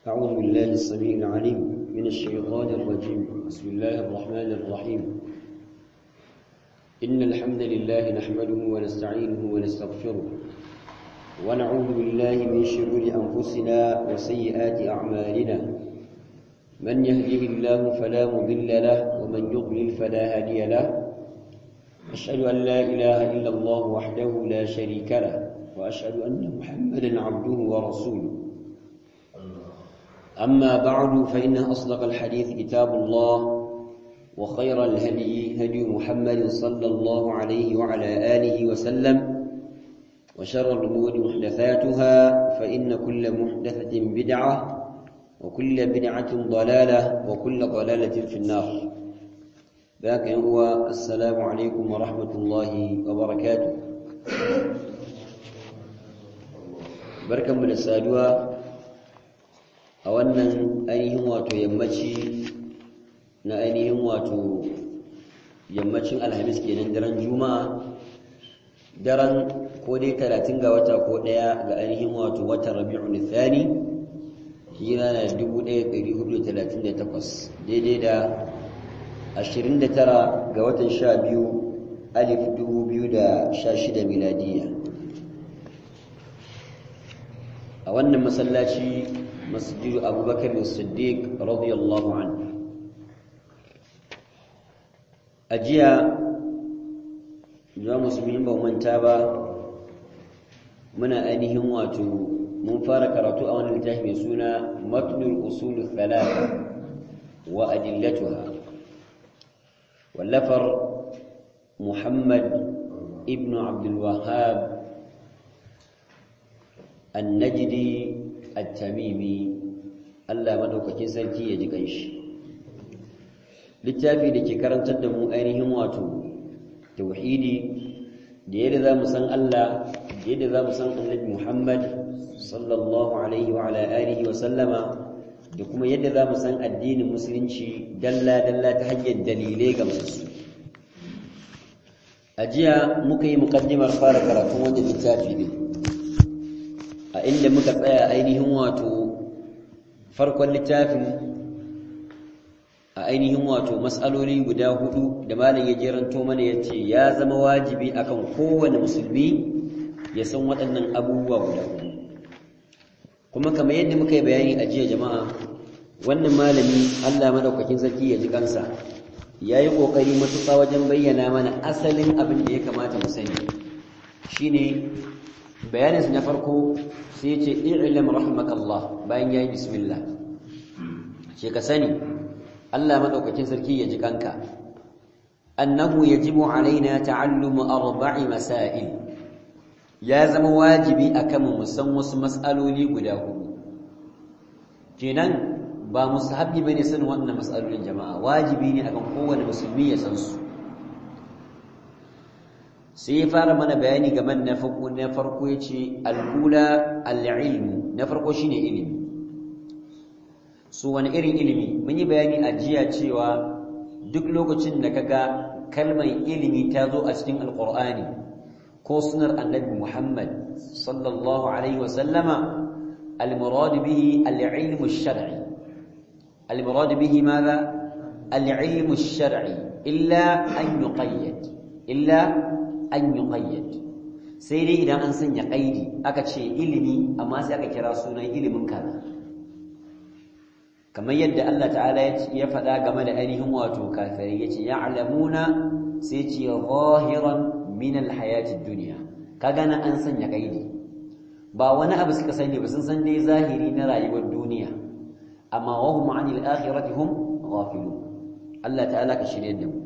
أعوذ بالله السميع العليم من الشيطان الرجيم بسم الله الرحمن الرحيم إن الحمد لله نحمده ونستعينه ونستغفره ونعوذ بالله من شرور أنفسنا وسيئات أعمالنا من يهده الله فلا مضل له ومن يضلل فلا هادي له أشهد أن لا إله إلا الله وحده لا شريك له وأشهد أن محمدا عبده ورسوله أما بعد فإن أصدق الحديث كتاب الله وخير الهدي هدي محمد صلى الله عليه وعلى آله وسلم وشر الأمور محدثاتها فإن كل محدثة بدعة وكل بدعة ضلالة وكل ضلالة في النار ذاك هو السلام عليكم ورحمة الله وبركاته بركة من السادوة a wannan ainihin wato yammaci na ainihin wato yammacin alhamis kenan daren juma'a daren ko dai talatin ga wata ko ɗaya ga ainihin wato watan rabi'un thani hira na 1438 daidai da 29 ga watan 12 alif 2016 miladiya a wannan masallaci masjidu abubakar siddiq radiyallahu anhu a jiya zuwa musulmi ba manta ba muna ainihin wato mun fara karatu a wani littafi mai suna matnul usul thalatha wa adillatuha wallafar muhammad ibn abdul wahhab an-najdi at-tamimi Allah madaukakin sarki ya ji kanshi littafi da ke karantar da mu ainihin wato tauhidi da yadda za mu san Allah da yadda za mu san annabi Muhammad sallallahu alaihi wa ala alihi wa sallama da kuma yadda za mu san addinin musulunci dalla dalla ta hanyar dalilai ga musu a jiya muka yi mukaddimar fara karatun wannan littafi ne a inda muka tsaya ainihin wato farkon littafin a ainihin wato matsaloli guda hudu da malam ya jeranto mana ya ce ya zama wajibi akan kowane musulmi ya san waɗannan abubuwa guda hudu kuma kamar yadda muka yi bayani a jiya jama'a wannan malami allah madaukakin sarki ya ji kansa ya yi ƙoƙari matuƙa wajen bayyana mana asalin abin da ya kamata mu sani shine bayaninsa na farko sai ce i'lam rahmakallah bayan yayi bismillah ce ka sani Allah madaukakin sarki ya ji kanka annahu yajibu alaina ta'allumu arba'i masail ya zama wajibi akan mu san wasu mas'aloli guda hudu kenan ba musahabi bane sanin wannan mas'alolin jama'a wajibi ne akan kowane musulmi ya san su sai ya fara mana bayani game na farko na farko yace al-ula al-ilmu na farko shine ilimi su wani irin ilimi mun yi bayani a jiya cewa duk lokacin da kaga kalmar ilimi ta zo a cikin alqur'ani ko sunar annabi Muhammad sallallahu alaihi wa sallama al-murad bihi al-ilmu ash-shar'i al-murad bihi madha al-ilmu ash-shar'i illa an yuqayyad illa an yuqayyad sai dai idan an sanya qaidi aka ce ilimi amma sai aka kira sunan ilimin kaza kamar yadda Allah ta'ala ya faɗa game da ainihin wato kafirai yace ya'lamuna sai ce zahiran min alhayatid dunya kaga nan an sanya qaidi ba wani abu suka sani ba sun san dai zahiri na rayuwar duniya amma wa hum 'anil akhirati hum ghafilun Allah ta'ala ka shirye da mu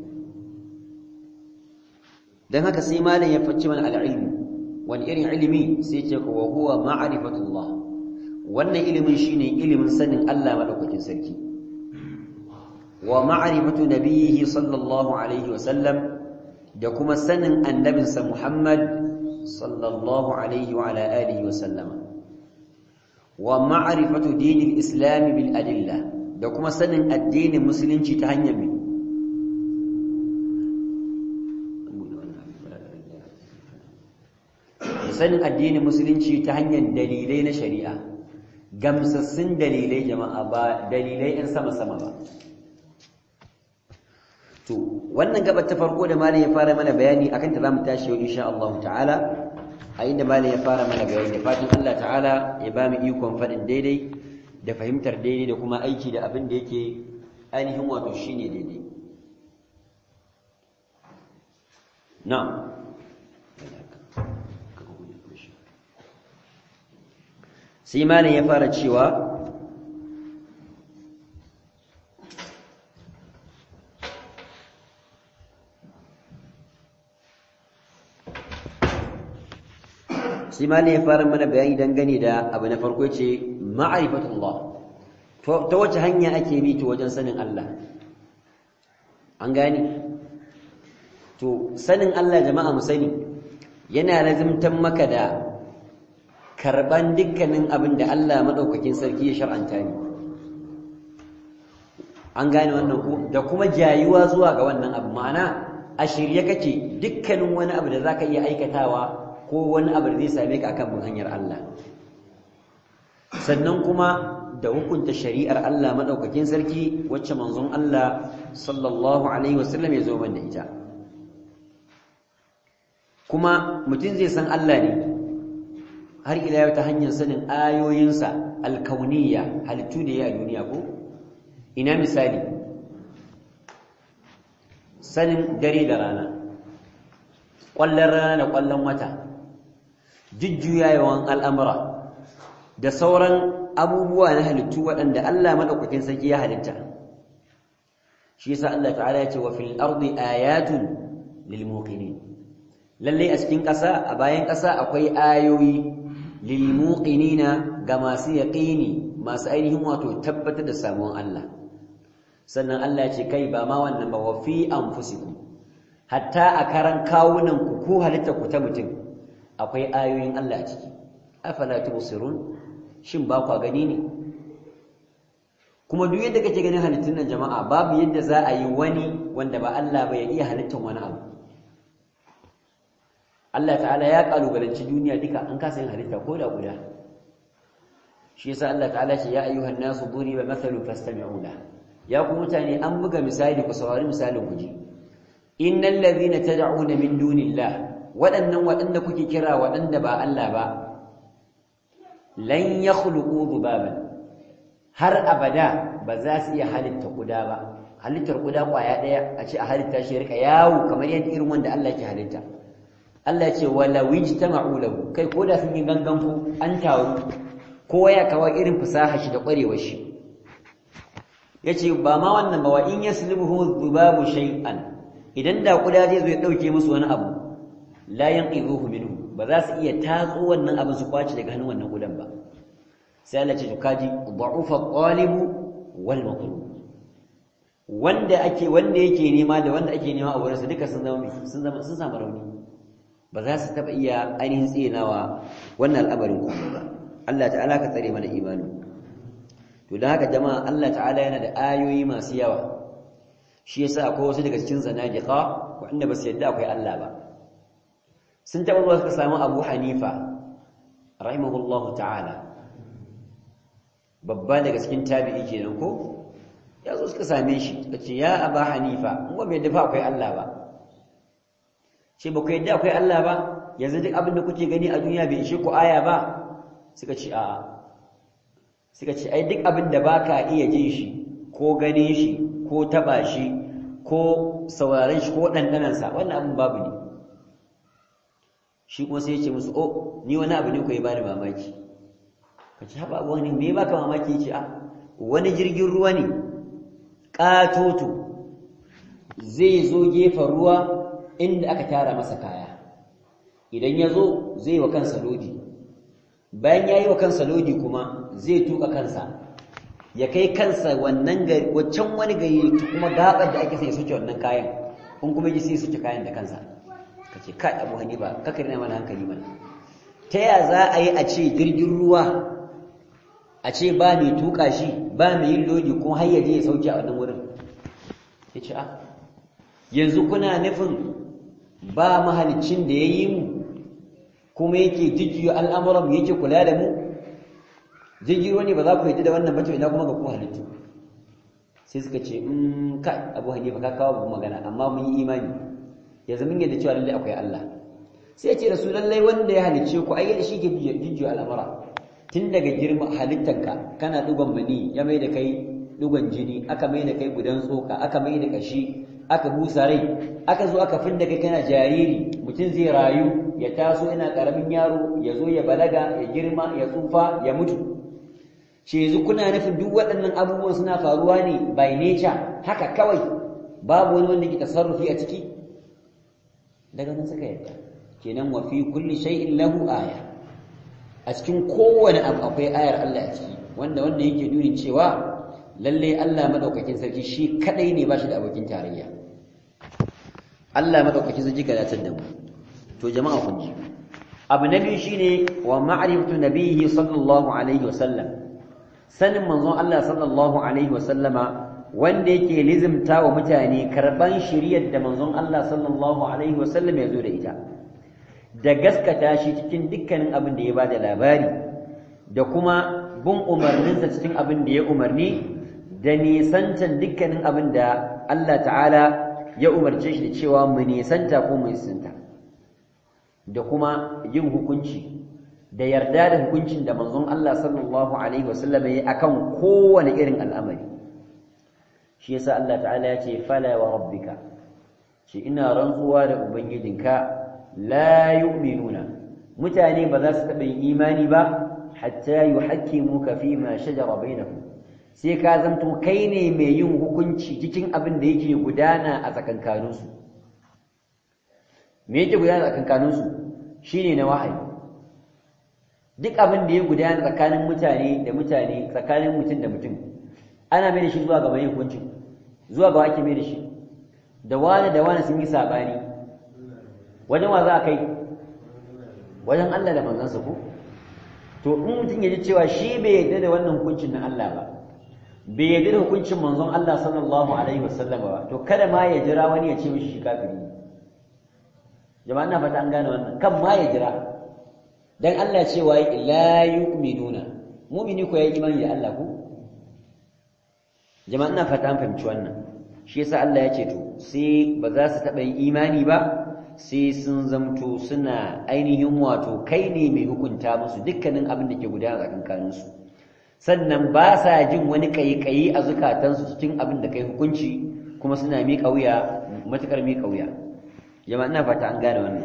dan haka sai malam ya facci mana al-ilmu wani irin ilimi sai ce ko huwa ma'rifatullah wannan ilimin shine ilimin sanin Allah madaukakin sarki wa ma'rifatu nabiyhi sallallahu alaihi wasallam da kuma sanin annabinsa Muhammad sallallahu alaihi wa ala alihi wasallam wa ma'rifatu dinil islam bil adilla da kuma sanin addinin musulunci ta hanyar sanin addinin musulunci ta hanyar dalilai na shari'a gamsassun dalilai jama'a ba dalilai in sama-sama ba to wannan gabar ta farko da malam ya fara mana bayani akan ta zamu tashi yau insha Allah ta'ala a inda malam ya fara mana bayani da fatan Allah ta'ala ya ba mu ikon faɗin daidai da fahimtar daidai da kuma aiki da abin da yake ainihin wato shine daidai na'am sai malam ya fara cewa sai malam ya fara mana bayani dangane da abu na farko ce ma'rifatullah ta wace hanya ake bi ta wajen sanin Allah an gani to sanin Allah jama'a mu sani yana lazimtan maka da karban dukkanin abin da Allah madaukakin sarki ya shar'anta ni an gane wannan ko da kuma jayuwa zuwa ga wannan abu ma'ana a shirye kake dukkanin wani abu da zaka iya aikatawa ko wani abu da zai same ka akan bin hanyar Allah sannan kuma da hukunta shari'ar Allah madaukakin sarki wacce manzon Allah sallallahu alaihi wasallam ya zo man da ita kuma mutum zai san Allah ne har ila yau ta hanyar sanin ayoyinsa alkauniyya halittu da ya a duniya ko ina misali sanin dare da rana ƙwallon rana da ƙwallon wata jujjuyawan al'amura da sauran abubuwa na halittu waɗanda Allah maɗaukakin sarki ya halitta shi yasa Allah ta'ala ya ce wa fil ardi ayatun lil muqinin lalle a cikin ƙasa a bayan ƙasa akwai ayoyi lil muqinina ga masu yaqini masu ainihin wato tabbatar da samuwan Allah sannan Allah ya ce kai ba ma wannan ba wa fi anfusikum hatta a karan kawunan ku ko halitta ku ta mutum akwai ayoyin Allah a ciki afala tubsirun shin ba kwa gani ne kuma duk yadda kake ganin halittun nan jama'a babu yadda za a yi wani wanda ba Allah ba ya iya halittar wani abu Allah ta'ala ya kalubalanci duniya duka an kasa yin halitta ko da guda shi yasa Allah ta'ala ce ya ayyuhan nasu duriba mathalu fastami'u la ya ku mutane an buga misali ku saurari misalin ku ji innal ladhina tad'una min dunillah waɗannan waɗanda kuke kira waɗanda ba Allah ba lan yakhluqu dhubaban har abada ba za su iya halitta kuda ba halittar kuda kwaya daya a ce a halitta shi rika yawo kamar yadda irin wanda Allah yake halitta Allah ya ce wala wijtama'u lahu kai koda sun yi gangan ku an taru kowa ya kawo irin fasaha shi da kwarewar shi yace ba ma wannan ba wa in yaslibuhu dhubabu shay'an idan da kuda zai zo ya dauke musu wani abu la yanqidhuhu minhu ba za su iya tatso wannan abin su kwace daga hannun wannan kudan ba sai Allah ce to kaji da'ufa qalibu wal matlub wanda ake wanda yake nema da wanda ake nema a wurin sa duka sun zama sun zama sun samu rauni ba za su taba iya ainihin tsinawa wannan al'amarin kuma ba Allah ta'ala ka tsare mana imani to dan haka jama'a Allah ta'ala yana da ayoyi masu yawa shi yasa akwai wasu daga cikin zanadiqa wanda ba su yadda akwai Allah ba sun taɓa zuwa suka samu abu hanifa rahimahullahu ta'ala babba daga cikin tabi'i kenan ko ya zo suka same shi suka ce ya aba hanifa in ba mai dafa akwai Allah ba ce ba ku yadda akwai Allah ba yanzu duk abin da kuke gani a duniya bai ishe ku aya ba suka ce a'a suka ce ai duk abin da baka iya jin shi ko ganin shi ko taba shi ko sauraron shi ko ɗanɗanansa wannan abin babu ne shi kuma sai ya ce musu oh ni wani abu ne ku yi bani mamaki ka ci haɓa abu wani me baka mamaki ce a wani jirgin ruwa ne ƙatoto zai zo gefen ruwa inda aka tara masa kaya idan ya zo zai wa kansa lodi bayan ya yi wa kansa lodi kuma zai tuka kansa ya kai kansa wannan gari waccan wani gari kuma gabar da ake sai suke wannan kayan kun kuma ji sai suke kayan da kansa ka ce kai abu hanifa kakar na mana hankali mana ta ya za a yi a ce jirgin ruwa a ce ba mai tuka shi ba mai yin lodi kuma har yaje ya sauke a wannan wurin ya ce a yanzu kuna nufin ba mahalicin da ya yi mu kuma yake jujjuya al'amuran mu yake kula da mu jirgin ruwa ne ba za ku yi da wannan ba to ina kuma ga ku halittu sai suka ce in kai abu hanifa ka kawo babu magana amma mun yi imani yanzu mun yadda cewa lallai akwai Allah sai ce da su lallai wanda ya halicce ku ai shi ke jujjuyo al'amura tun daga girma halittanka kana dugon mani ya mai da kai dugon jini aka mai da kai gudan tsoka aka mai da kashi aka busa rai aka zo aka finda kai kana jariri mutum zai rayu ya taso yana karamin yaro ya zo ya balaga ya girma ya tsufa ya mutu shi yanzu kuna nufin duk waɗannan abubuwan suna faruwa ne by nature haka kawai babu wani wanda ke tasarrufi a ciki daga nan suka yadda kenan wa fi kulli shay'in lahu aya a cikin kowane abu akwai ayar Allah a ciki wanda wanda yake nuni cewa lalle Allah madaukakin sarki shi kadai ne bashi da abokin tarayya Allah madaukakin sarki ka dace da mu to jama'a kun ji abu na biyu shine wa ma'rifatu nabiyhi sallallahu alaihi wa sallam sanin manzon Allah sallallahu alaihi wa sallama wanda yake lizimta wa mutane karban shiriyar da manzon Allah sallallahu alaihi wa sallam ya zo da ita da gaskata shi cikin dukkanin abin da ya bada labari da kuma bin umarninsa cikin abin da ya umarni da nisantan dukkanin abin da Allah ta'ala ya umarce shi da cewa mu nisanta ko mu nisanta da kuma yin hukunci da yarda da hukuncin da manzon Allah sallallahu alaihi wasallam ya akan kowane irin al'amari shi yasa Allah ta'ala ya ce fala wa rabbika shi ina rantsuwa da ubangijinka la yu'minuna mutane ba za su taɓa yin imani ba hatta yuhakkimuka fi ma shajara bainahum sai ka zanto kai ne mai yin hukunci cikin abin da yake gudana a tsakankaninsu me yake gudana a tsakankaninsu shine na wahayi duk abin da ya gudana tsakanin mutane da mutane tsakanin mutum da mutum ana mai da shi zuwa ga mai hukunci zuwa ga ake mai da shi da wani da wani sun yi sabani wajen wa za a kai wajen Allah da manzansa ko to in mutum ya ji cewa shi bai yarda da wannan hukuncin na Allah ba bai yarda da hukuncin manzon Allah sallallahu alaihi wasallam ba to kada ma ya jira wani ya ce mishi shi kafiri jama'a ina fata an gane wannan kan ma ya jira dan Allah cewa la yu'minuna mu'mini ko yayi imani da Allah ko jama'a ina fata an fahimci wannan shi yasa Allah ya ce to sai ba za su taɓa yin imani ba sai sun zamto suna ainihin wato kai ne mai hukunta musu dukkanin abin da ke gudana a kankaninsu sannan ba sa jin wani kayi-kayi a zukatansu cikin abin da kai hukunci kuma suna miƙa wuya matuƙar miƙa wuya jama'a ina fata an gane wannan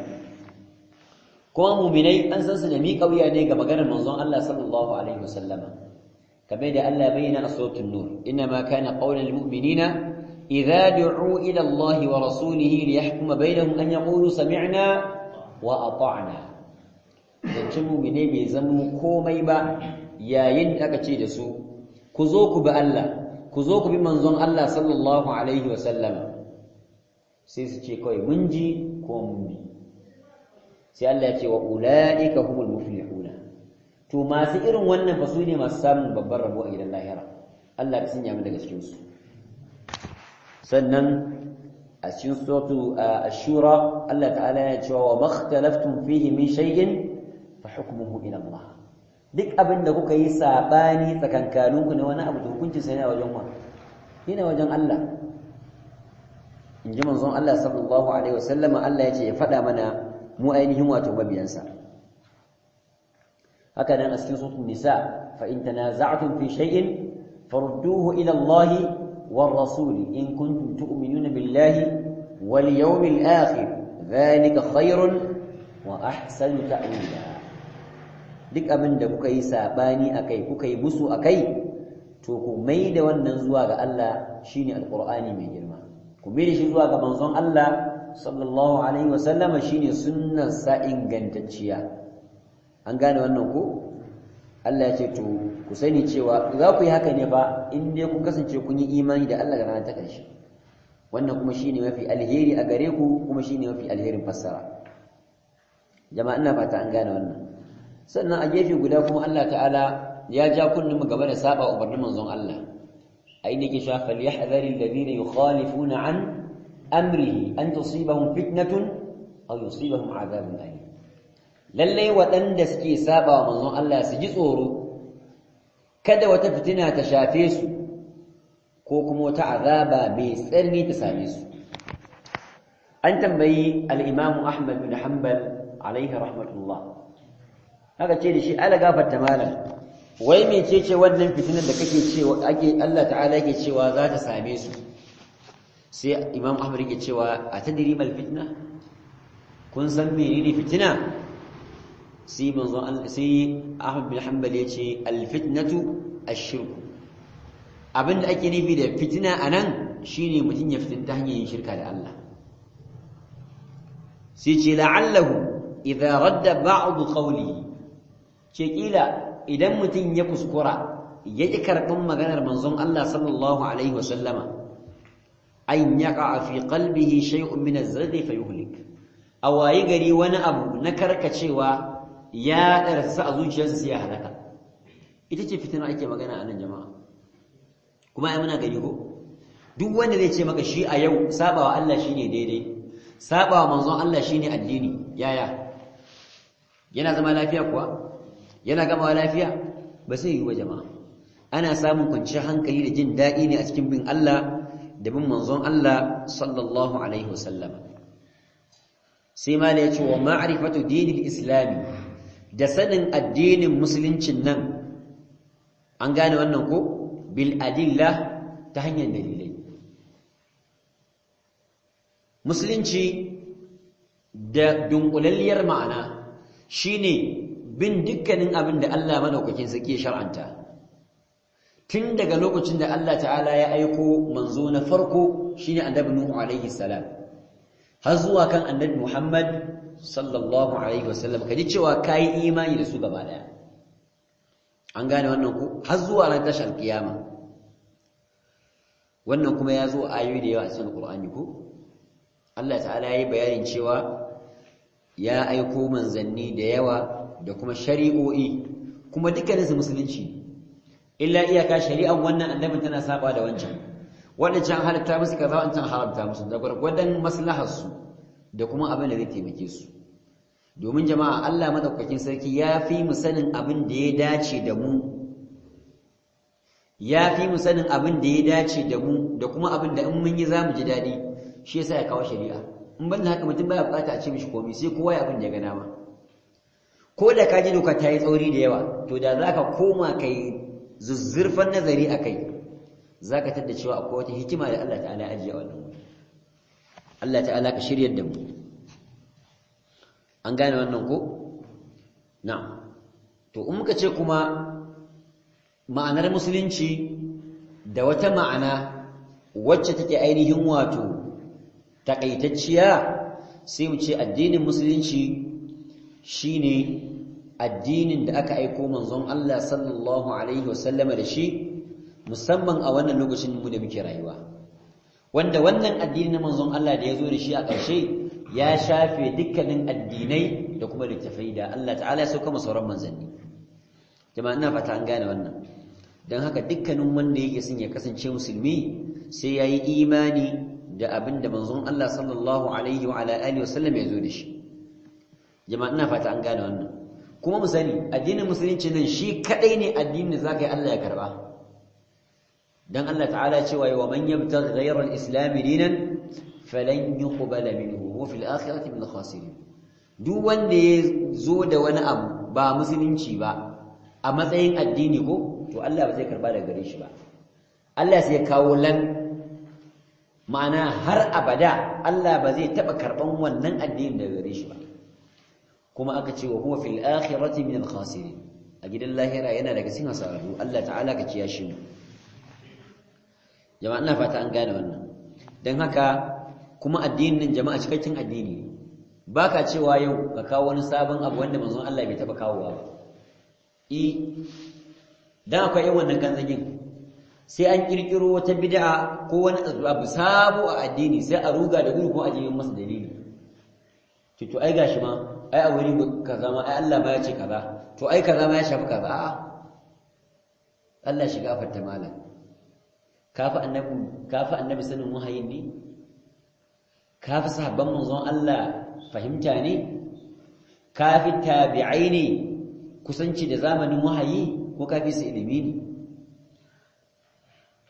kuma muminai an san su da miƙa wuya ne ga maganar manzon Allah sallallahu alaihi wasallama kamar da Allah bayyana a suratul nur inna ma kana qaulul mu'minina idza du'u ila Allah wa rasulihi liyahkuma bainahum an yaqulu sami'na wa ata'na dan mu'mine bai zama komai ba yayin da aka ce da su ku zo ku bi Allah ku zo ku bi manzon Allah sallallahu alaihi wa sallam sai su ce kawai mun ji ko mun bi sai Allah ya ce wa ulaika humul muflihuna to masu irin wannan fa su ne masu samun babban rabo a gidan lahira Allah ya sanya mu daga cikin su sannan a cikin suratu ash-shura Allah ta'ala ya ce wa makhtalaftum fihi min shay'in fa hukmuhu ila Allah duk abin da kuka yi sabani tsakankaninku na wani abu da hukuncin sa yana wajen wa yana wajen Allah in ji manzon Allah sallallahu alaihi wasallam Allah ya ce ya faɗa mana mu ainihin wato mabiyansa haka nan a cikin suratul nisa fa in tanaza'tum fi shay'in farudduhu ila Allah war rasul in kuntum tu'minuna billahi wal yawmil akhir dhalika khairun wa ahsanu ta'wila duk abin da kuka yi sabani akai kuka yi musu akai to ku mai da wannan zuwa ga Allah shine alqur'ani mai girma ku mai da shi zuwa ga manzon Allah sallallahu alaihi wa sallama shine sunnar sa ingantacciya an gane wannan ko Allah ya ce to ku sani cewa za ku yi haka ne fa in dai kun kasance kun yi imani da Allah da ranar ta ƙarshe wannan kuma shine mafi alheri a gare ku kuma shine mafi alherin fassara jama'a ina fata an gane wannan sannan a gefe guda kuma Allah ta'ala ya ja kullum gaba da saba umarnin manzon Allah ai ne ke sha falyahdhari alladhina yukhalifuna an amrihi an tusibahum fitnatun aw yusibahum adhabun alim lalle waɗanda suke saba wa manzon Allah su ji tsoro kada wata fitina ta shafe su ko kuma wata azaba mai tsarni ta same su an tambayi al-imamu ahmad bin hanbal alaihi rahmatullah haka ce da shi ala gafarta malam wai mecece wannan fitinar da kake cewa ake Allah ta'ala yake cewa za ta same su sai imam ahmad yake cewa a tadri mal fitna kun san menene fitina sai manzo sai ahmad bin hanbal yace al fitnatu ash-shirk abinda ake nufi da fitina anan shine mutun ya fitin ta hanyar yin shirka da Allah sai ce la'allahu idza radda ba'd qawlihi ce kila idan mutum ya kuskura ya ƙi karɓin maganar manzon Allah sallallahu alaihi wasallama an yaqa fi qalbihi shay'un min az-zaghi fayuhlik a wayi gari wani abu na karkacewa ya darsa a zuciyarsa sai ya halaka ita ce fitina ake magana a nan jama'a kuma ai muna gani ko duk wanda zai ce maka shi a yau sabawa Allah shine daidai sabawa manzon Allah shine addini yaya yana zama lafiya kuwa yana gamawa lafiya ba sai yi wa jama'a ana samun kwanciyar hankali da jin daɗi ne a cikin bin Allah da bin manzon Allah sallallahu alaihi wasallam sai ma ya ce wa ma'rifatu dinil islami da sanin addinin musuluncin nan an gane wannan ko bil adilla ta hanyar dalilai musulunci da dunkulalliyar ma'ana shine bin dukkanin abin da Allah madaukakin sarki ya shar'anta tun daga lokacin da Allah ta'ala ya aiko manzo na farko shine annabi Nuhu alaihi salam har zuwa kan annabi Muhammad sallallahu alaihi wasallam kaji cewa kai imani da su gaba daya an gane wannan ku har zuwa ran tashar kiyama wannan kuma ya zo ayoyi da yawa a cikin Qur'ani ko Allah ta'ala ya yi bayanin cewa ya aiko manzanni da yawa da kuma shari'o'i kuma dukkaninsu musulunci illa iyaka shari'an wannan annabin tana saba da wancan wadancan halatta musu kaza wancan haramta musu da gwargwadon maslaharsu da kuma abin da zai taimake su domin jama'a Allah madaukakin sarki ya fi mu sanin abin da ya dace da mu ya fi mu sanin abin da ya dace da mu da kuma abin da in mun yi zamu ji daɗi shi yasa ya kawo shari'a in ban haka mutum baya bukata a ce mishi komai sai kowa ya abin da ya ga dama ko da ka ji doka ta yi tsauri da yawa to da za ka koma ka yi zuzzurfan nazari a kai za ka tadda cewa akwai wata hikima da Allah ta'ala ajiye a wannan wuri Allah ta'ala ka shirya da mu an gane wannan ko na to in muka ce kuma ma'anar musulunci da wata ma'ana wacce take ainihin wato takaitacciya sai mu ce addinin musulunci shine addinin da aka aiko manzon Allah sallallahu alaihi wasallama da shi musamman a wannan lokacin mu da muke rayuwa wanda wannan addini na manzon Allah da ya zo da shi a ƙarshe ya shafe dukkanin addinai da kuma littafai da Allah ta'ala ya sauka sauran manzanni jama'a ina fata an gane wannan don haka dukkanin wanda yake son ya kasance musulmi sai ya yi imani da abin da manzon Allah sallallahu alaihi wa alihi wasallam ya zo da shi jama'a ina fata an gane wannan kuma mu sani addinin musulunci nan shi kadai ne addinin da zaka yi Allah ya karba dan Allah ta'ala cewa wa man yabtaghi ghayra al-islam dinan falan yuqbala minhu wa fil akhirati min al-khasirin duk wanda ya zo da wani abu ba musulunci ba a matsayin addini ko to Allah ba zai karba daga gare shi ba Allah sai ya kawo lan ma'ana har abada Allah ba zai taba karban wannan addinin daga gare shi ba kuma aka ce wa huwa fil akhirati min al khasirin a gidan lahira yana daga cikin hasararru Allah ta'ala ka ciya shi mu jama'a ina fata an gane wannan dan haka kuma addinin jama'a cikakken addini baka cewa yau ka kawo wani sabon abu wanda manzon Allah bai taba kawowa ba i dan akwai yin wannan kanzagin sai an kirkiro wata bid'a ko wani abu sabo a addini sai a ruga da gudu ko a jiyin masa dalili to to ai gashi ma ai a wuri kaza ma ai Allah ma ya ce kaza to ai kaza ma ya shafi kaza a'a Allah shiga fatta malam kafi annabi kafi annabi sanin wahayin ne kafi sahabban manzon Allah fahimta ne kafi tabi'ai ne kusanci da zamanin wahayi ko kafi su ilimi ne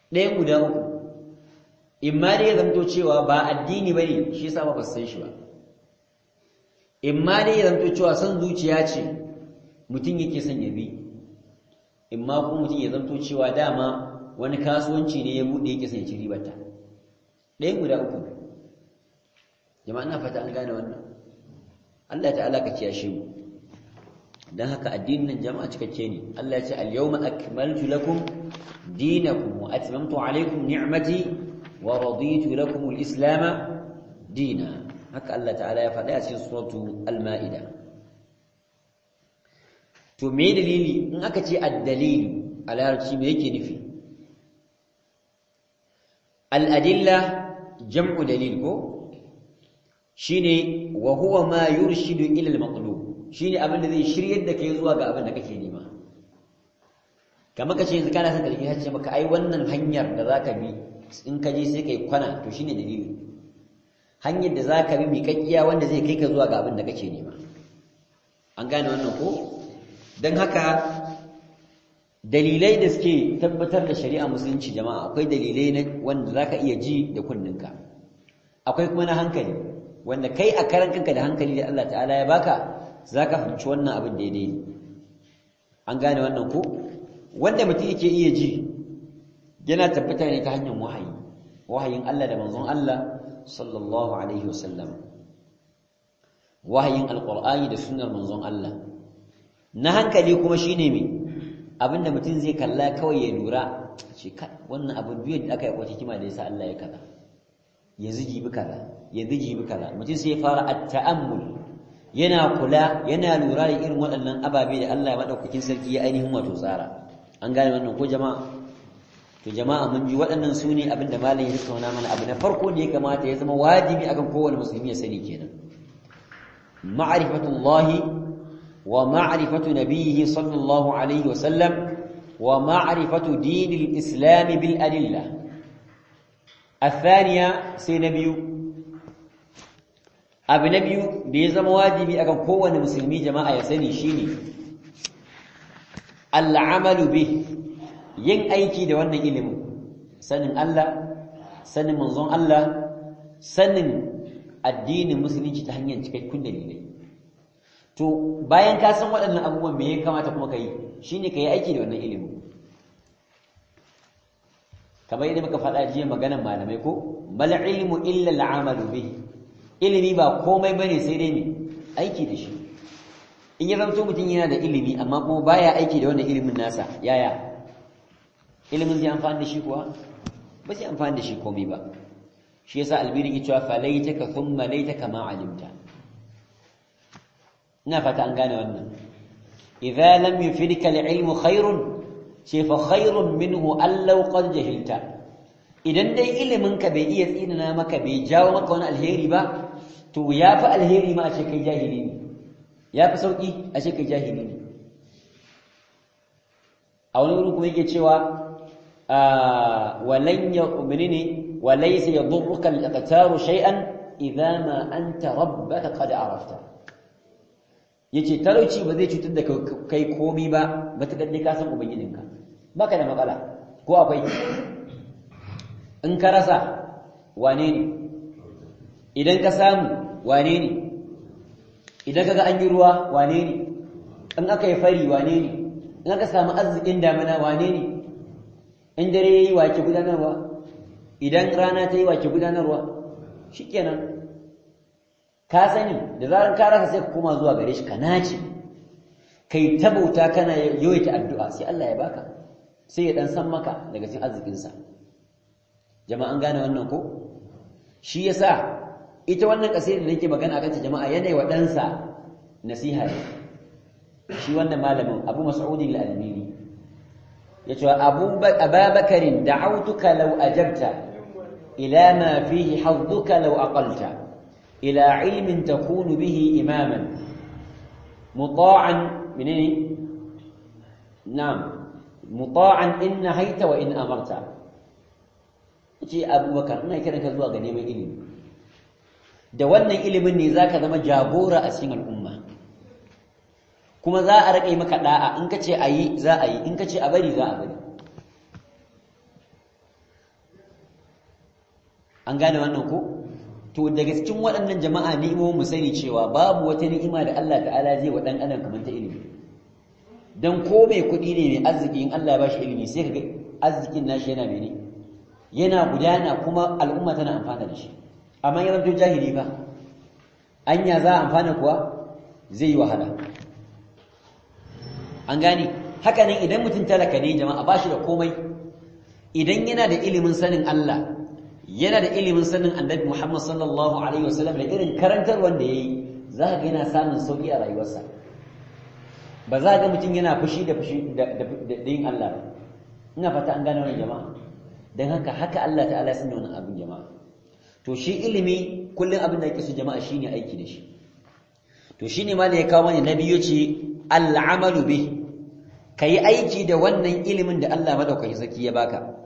ɗayan guda uku in ma dai ya zamto cewa ba addini ba ne shi yasa ba san shi ba in ma dai ya zamto cewa son zuciya ce mutum yake son ya bi in ma kuma mutum ya zamto cewa dama wani kasuwanci ne ya buɗe yake son ya ci ribarta ɗayan guda uku jama'a ina fata an gane wannan Allah ta'ala ka kiyashe mu dan haka addinin nan jama'a cikakke ne Allah ya ce al-yawma akmaltu lakum dinakum wa atmamtu alaykum ni'mati wa raditu lakum al-islam dina haka Allah ta'ala ya faɗa a cikin suratu al-ma'ida to me dalili in aka ce ad-dalil a larabci me yake nufi al-adilla jam'u dalil ko shine wa huwa ma yurshidu ila al-maqlub shine abin da zai shiryar da kai zuwa ga abin da kake nema kamar kace yanzu kana son ka rike hacce maka ai wannan hanyar da zaka bi in ka je sai kai kwana to shine dalili hanyar da zaka bi miƙaƙiya wanda zai kai ka zuwa ga abin da kake nema an gane wannan ko dan haka dalilai da suke tabbatar da shari'a musulunci jama'a akwai dalilai na wanda zaka iya ji da kunninka akwai kuma na hankali wanda kai a karan kanka da hankali da Allah ta'ala ya baka zaka fahimci wannan abin daidai ne an gane wannan ko wanda mutum yake iya ji yana tabbata ne ta hanyar wahayi wahayin Allah da manzon Allah sallallahu alaihi wasallam wahayin alqur'ani da sunnar manzon Allah na hankali kuma shine me abinda mutum zai kalla kawai ya lura shi wannan abin duk da aka yi wata hikima da yasa Allah ya kaza yanzu jibi kaza yanzu jibi kaza mutum sai ya fara at-ta'ammul yana kula yana lura da irin waɗannan ababe da Allah ya madaukakin sarki ya ainihin wato tsara an gane wannan ko jama'a to jama'a mun ji waɗannan su ne abin da malam ya tattauna mana abu na farko da ya kamata ya zama wajibi akan kowane musulmi ya sani kenan ma'rifatullahi wa ma'rifatu nabiyhi sallallahu alaihi wa sallam wa ma'rifatu dinil islam bil adillah الثانية سينبيو abu na biyu da ya zama wajibi akan kowane musulmi jama'a ya sani shine al'amalu bih yin aiki da wannan ilimin sanin Allah sanin manzon Allah sanin addinin musulunci ta hanyar cikakkun dalilai to bayan ka san waɗannan abubuwan me ya kamata kuma ka yi shine ka yi aiki da wannan ilimin kamar yadda muka faɗa jiya maganar malamai ko bal ilmu illa al'amalu bihi ilimi ba komai bane sai dai ne aiki da shi in ya zanto mutum yana da ilimi amma kuma baya aiki da wannan ilimin nasa yaya ilimin zai amfani da shi kuwa ba zai amfani da shi komai ba shi yasa albiri ke cewa falaitaka thumma laitaka ma alimta ina fata an gane wannan idza lam yufidka al-ilmu khairun ce fa khairun minhu allau qad jahilta idan dai ilimin ka bai iya tsinana maka bai jawo maka wani alheri ba to yafi alheri ma a ce kai jahili ne yafi sauki a ce kai jahili ne a wani wurin kuma yake cewa walan yu'minini wa laysa yadurruka al-iqtaru shay'an idza ma anta rabbaka qad arafta yace talauci ba zai cutar da kai komi ba matakar dai ka san ubangijinka baka da matsala ko akwai in ka rasa wane ne idan ka samu wane ne idan kaga an yi ruwa wane ne in aka yi fari wane ne in aka samu arzikin damina wane ne in dare yayi wake gudanarwa idan rana ta yi wake gudanarwa shikenan ka sani da zarar ka rasa sai ka koma zuwa gare shi ka nace kai ta bauta kana yawaita addu'a sai Allah ya baka sai ya dan san maka daga cikin arzikin sa jama'an gane wannan ko shi yasa ita wannan kasida da nake magana akan ta jama'a yana wa dan sa nasiha ne shi wannan malamin Abu Mas'ud al-Albani yace Abu Ababakarin da'awtuka law ajabta ila ma fihi hadduka law aqalta إلى علم تكون به إماما مطاعا منين نعم مطاعا إن نهيت وإن أمرت ce abubakar ina kiran ka zuwa ga neman ilimi da wannan ilimin ne zaka zama jagora a cikin al'umma kuma za a rage maka da'a in ka ce a yi za a yi in ka ce a bari za a bari an gane wannan ko to daga cikin waɗannan jama'a ni'imomin mu sani cewa babu wata ni'ima da Allah ta'ala zai wa dan adam kamar ta ilimi dan ko mai kuɗi ne mai arziki in Allah ya bashi ilimi sai kaga arzikin nashi yana mene yana gudana kuma al'umma tana amfana da shi amma ya zanto jahili ba anya za a amfana kuwa zai yi wahala an gane haka nan idan mutum talaka ne jama'a ba shi da komai idan yana da ilimin sanin Allah yana da ilimin sanin annabi Muhammad sallallahu alaihi wasallam da irin karantar wanda yayi za ka ga yana samun sauki a rayuwarsa ba za ga mutum yana fushi da fushi da yin Allah ba ina fata an gane wannan jama'a dan haka haka Allah ta'ala ya sanya wannan abin jama'a to shi ilimi kullun abin da yake su jama'a shine aiki da shi to shine ma da ya kawo mana nabi yace al'amalu bih kai aiki da wannan ilimin da Allah madaukakin zaki ya baka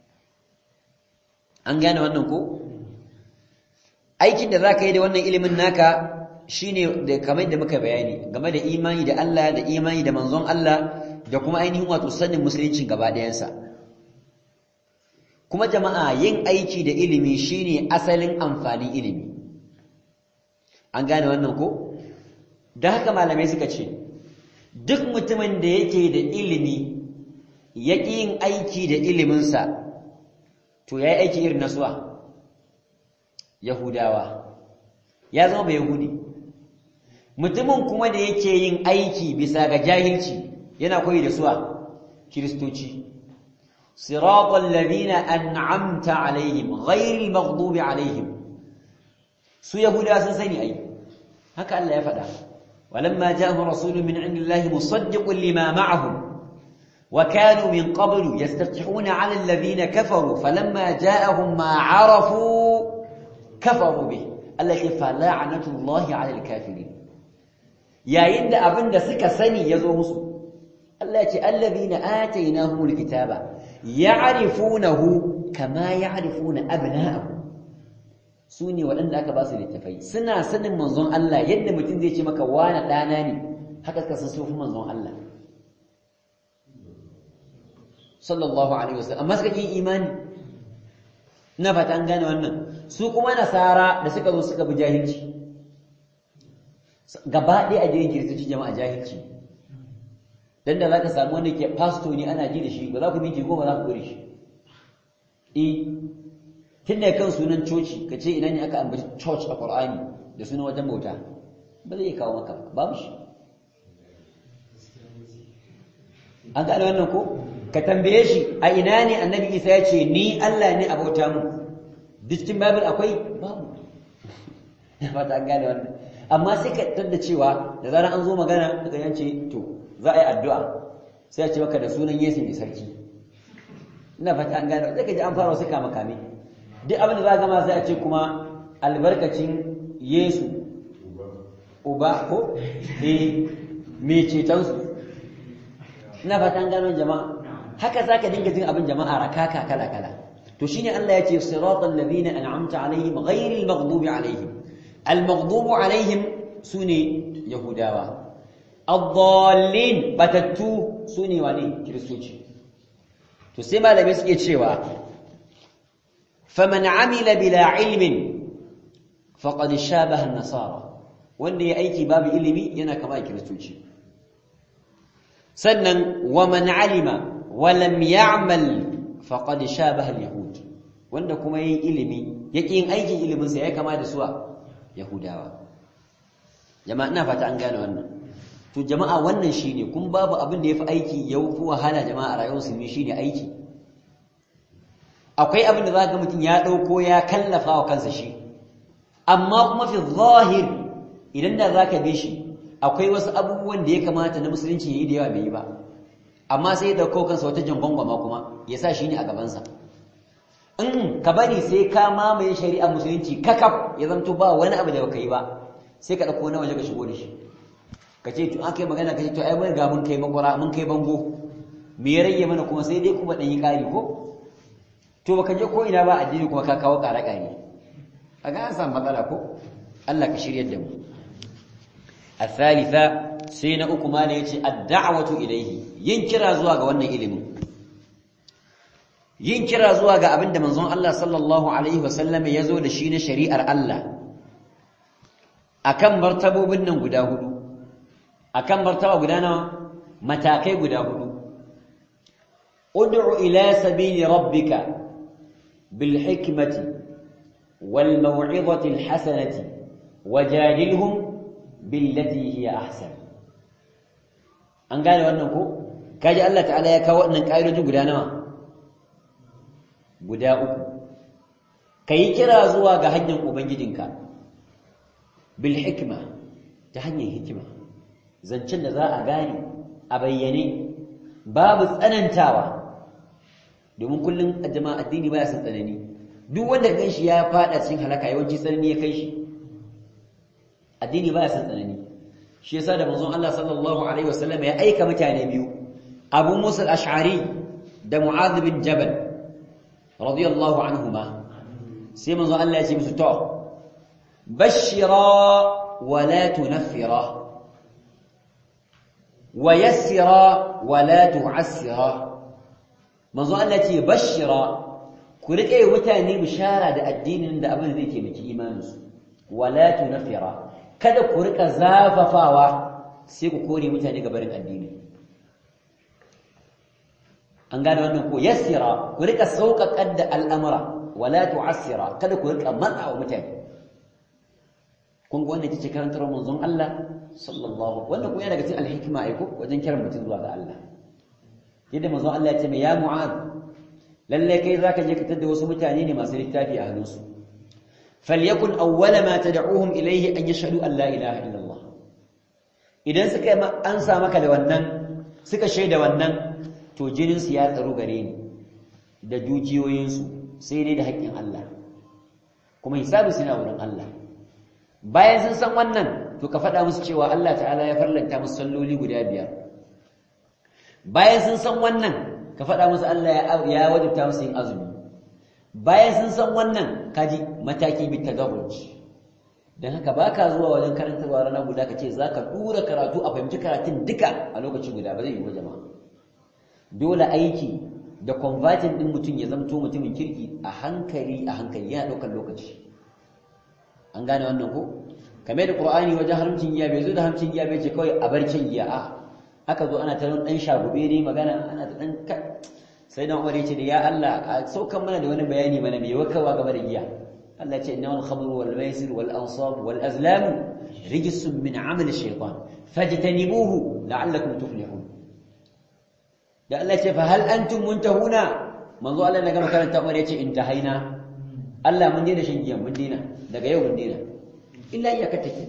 an gane wannan ko aikin da zaka yi da wannan ilimin naka shine da kamar da muka bayani game da imani da Allah da imani da manzon Allah da kuma ainihin wato sanin musulunci gaba ɗayansa kuma jama'a yin aiki da ilimi shine asalin amfanin ilimi an gane wannan ko da haka malamai suka ce duk mutumin da yake da ilimi yake yin aiki da iliminsa to yayi aiki irin nasuwa yahudawa ya zama bai yahudi mutumin kuma da yake yin aiki bisa ga jahilci yana koyi da suwa kiristoci siratal ladina an'amta alaihim ghayril maghdubi alaihim su yahuda sun sani ai haka Allah ya faɗa walamma ja'ahum rasulun min indillahi musaddiqun lima ma'ahum وكانوا من قبل يستفتحون على الذين كفروا فلما جاءهم ما عرفوا كفروا به التي فلعنة الله على الكافرين yayin da abin da suka sani ya zo musu Allah ce allazina atainahumul kitaba ya'rifunahu kama ya'rifuna abna'ahum sune waɗanda aka ba su littafai suna sanin manzon Allah yadda mutum zai ce maka wani ɗana ne haka suka san sufin manzon Allah sallallahu alaihi wasallam amma suka yi imani ina fata an gane wannan su kuma nasara da suka zo suka bi jahilci gaba ɗaya a jirin kiristoci jama'a jahilci dan da zaka samu wanda ke pasto ne ana ji da shi ba za ku minti goma za ku gure shi eh tun da kan sunan coci ka ce ina ne aka ambaci church a Qur'ani da sunan wajen bauta ba zai kawo maka babu shi an gane wannan ko ka tambaye shi a ina ne annabi Isa ya ce ni Allah ne a bauta mu cikin Bible akwai babu ba ta gane wannan amma sai ka tada cewa da zarar an zo magana daga yance to za a yi addu'a sai a ce maka da sunan Yesu mai sarki ina fata an gane sai ka ji an fara wasu kama kame duk abin da za gama sai a ce kuma albarkacin Yesu uba ko eh mai cetonsu ina fata an gano jama'a haka zaka dinga jin abin jama'a rakaka kala kala to shine Allah ya ce siratal ladina an'amta alaihim ghayril maghdubi alaihim al maghdubu alaihim sune yahudawa ad-dallin batattu sune wane kristoci to sai malamai suke cewa faman amila bila ilmin faqad shabaha an-nasara wanda ya aiki babu ilimi yana kama kristoci sannan wa man alima wa lam ya'mal faqad shabaha al-yahud wanda kuma yayin ilimi yake yin aikin ilimin sa ya kama da suwa yahudawa jama'a ina fata an gane wannan to jama'a wannan shine kun babu abin da yafi aiki yau fi wahala jama'a rayuwar su shine aiki akwai abin da zaka mutum ya dauko ya kallafa wa kansa shi amma kuma fi zahir idan da zaka bi shi akwai wasu abubuwan da ya kamata na musulunci yayi da yawa bai yi ba amma sai ya dauko kansa wata jangwangwama kuma ya sa shi ne a gabansa in ka bari sai ka mamaye shari'a musulunci kakaf ya zanto ba wani abu da baka yi ba sai ka dauko na waje ka shigo da shi ka ce to an kai magana ka ce to ai mun ga mun kai makwara mun kai bango me ya rage mana kuma sai dai kuma dan yi kari ko to baka je ko ina ba addini kuma ka kawo kare kare kaga an samu matsala ko Allah ka shiryar da mu الثالثة سين uku mala yace ad-da'watu ilayhi yin kira zuwa ga wannan ilimin yin kira zuwa ga abin da manzon Allah sallallahu alaihi wasallam ya zo da shi na shari'ar Allah akan martabobin nan guda hudu akan martaba guda nawa matakai guda hudu ud'u ila sabili rabbika bil hikmati wal maw'izati al hasanati wajadilhum billati hiya ahsan an gane wannan ko kaji Allah ta'ala ya kawo wannan ƙa'idojin guda nawa guda uku kai kira zuwa ga hanyar ubangijinka bil hikma ta hanyar hikima zancen da za a gane a bayyane babu tsanantawa domin kullum a jama'a addini baya son tsanani duk wanda kan shi ya fada cikin halaka yawanci tsanani ya kai shi addini baya son tsanani shi yasa da manzon Allah sallallahu alaihi wasallam ya aika mutane biyu Abu Musa al-Ash'ari da Mu'adh bin Jabal radiyallahu anhuma sai manzon Allah ya ce musu to bashira wa la tunaffira wa yassira wa la tu'assira manzon Allah ya ce bashira ku rike mutane bishara da addinin da abin zai taimaki imaninsu wa la tunaffira kada ku rika zafafawa sai ku kore mutane ga barin addini an gane wannan ko yassira ku rika sauƙaƙar da al'amura wala tu'assira kada ku rika matsa wa mutane kun ga wannan ce karantar manzon Allah sallallahu wannan kuma yana daga cikin alhikma ai ko wajen kiran mutum zuwa ga Allah yadda manzon Allah ya ce ya mu'ad lalle kai zaka je ka tada wasu mutane ne masu littafi a hannunsu فليكن أول ما تدعوهم إليه أن يشهدوا أن لا إله إلا الله إذن سكا أنسى مكا لونن سكا شيدا ونن تو جنن سياسة رغرين da dukiyoyinsu sai dai da haƙƙin Allah kuma hisabu suna wurin Allah bayan sun san wannan to ka faɗa musu cewa Allah ta'ala ya farlanta musu salloli guda biyar bayan sun san wannan ka faɗa musu Allah ya wajibta musu yin azumi bayan sun san wannan kaji mataki bi tadarruj dan haka baka zuwa wajen karantarwa rana guda kace zaka dura karatu a fahimci karatun duka a lokaci guda ba zai yi ba jama'a dole aiki da converting din mutum ya zamto mutumin kirki a hankali a hankali yana daukar lokaci an gane wannan ko kamar da qur'ani wajen haramcin giya bai zo da haramcin giya bai ce kawai a barcin giya a aka zo ana ta dan shagube ne magana ana ta dan sai dan Umar yace da ya Allah a saukan mana da wani bayani mana mai wakawa game da giya Allah ya ce innamal khamru wal maisir wal ansab wal azlam rijsun min amal ash-shaytan fajtanibuhu la'allakum tuflihun da Allah ya ce fa hal antum muntahuna manzo Allah daga makaranta Umar yace intahaina Allah mun daina shan giya mun daina daga yau mun daina illa iyaka take